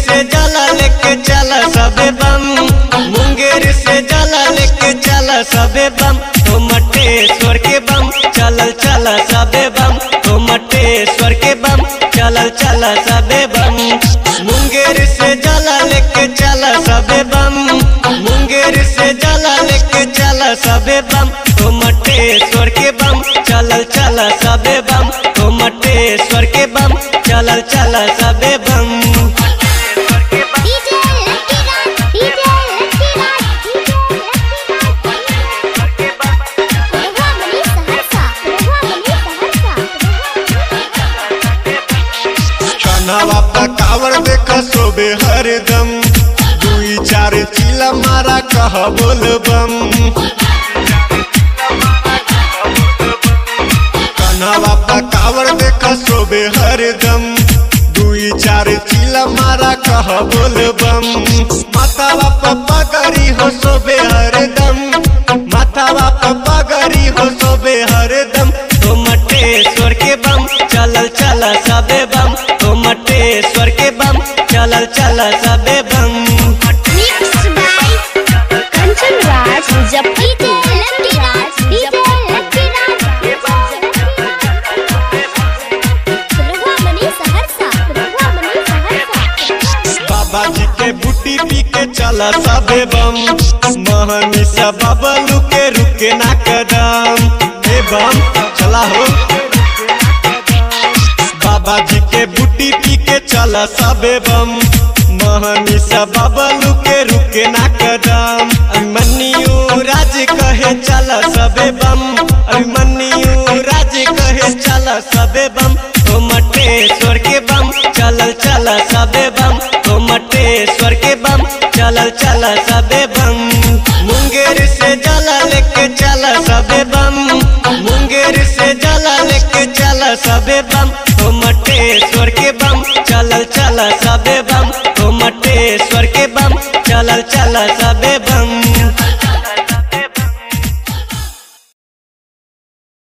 से जला लेके चला सबे बम मुंगेर से जला लेके चला सबे बम तो मटेश्वर के बम चलल चला सबे बम तो मटेश्वर के बम चलल चला सबे बम मुंगेर से जला लेके चला सबे बम मुंगेर से जला लेके चला सबे बम तो मटेश्वर के बम चलल चला सबे बम तो मटेश्वर के बम चलल चला सबे बम DJ Lucky Raj DJ Lucky Raj DJ Raghua Mani Saharsa रघुआ मनी सहरसा कन्हवा पकावर देख सोबे हरदम दुई चार चिला मारा कह बोल बम कन्हवा पकावर देख सोबे हरदम दुई चार चिला मारा कह बोल बम मातावा पप्पा करी हो सोबे हरदम मातावा पप्पा करी हो सोबे हरदम तो मटेश्वर के बम चलल चला सबे बम तो मटेश्वर के बम चलल चला सबे बम mix by Kanchan Raj Jappi DJ Lucky Raj DJ Lucky Raj Raghua Mani Saharsa रघुआ मनी सहरसा बाबा जी के बूटी पी के चला सबे बम महनी सा बबलू के रुके ना कदम ए बम चला हो बाबा जी के बूटी पी के चला सबे बम महनी सा बबलू के रुके ना कदम अभिमन्यु राज कहे चला सबे बम अभिमन्यु राज कहे चला सबे बम तो मटेश्वर के बम चलल चला सबे बम तो मटेश्वर के बम चलल चला सबे बम मुंगेर से जला लेके चला सबे बम मुंगेर से जला लेके चला सबे बम तो मटेश्वर के बम चलल चला सबे बम तो मटेश्वर के बम चलल चला सबे बम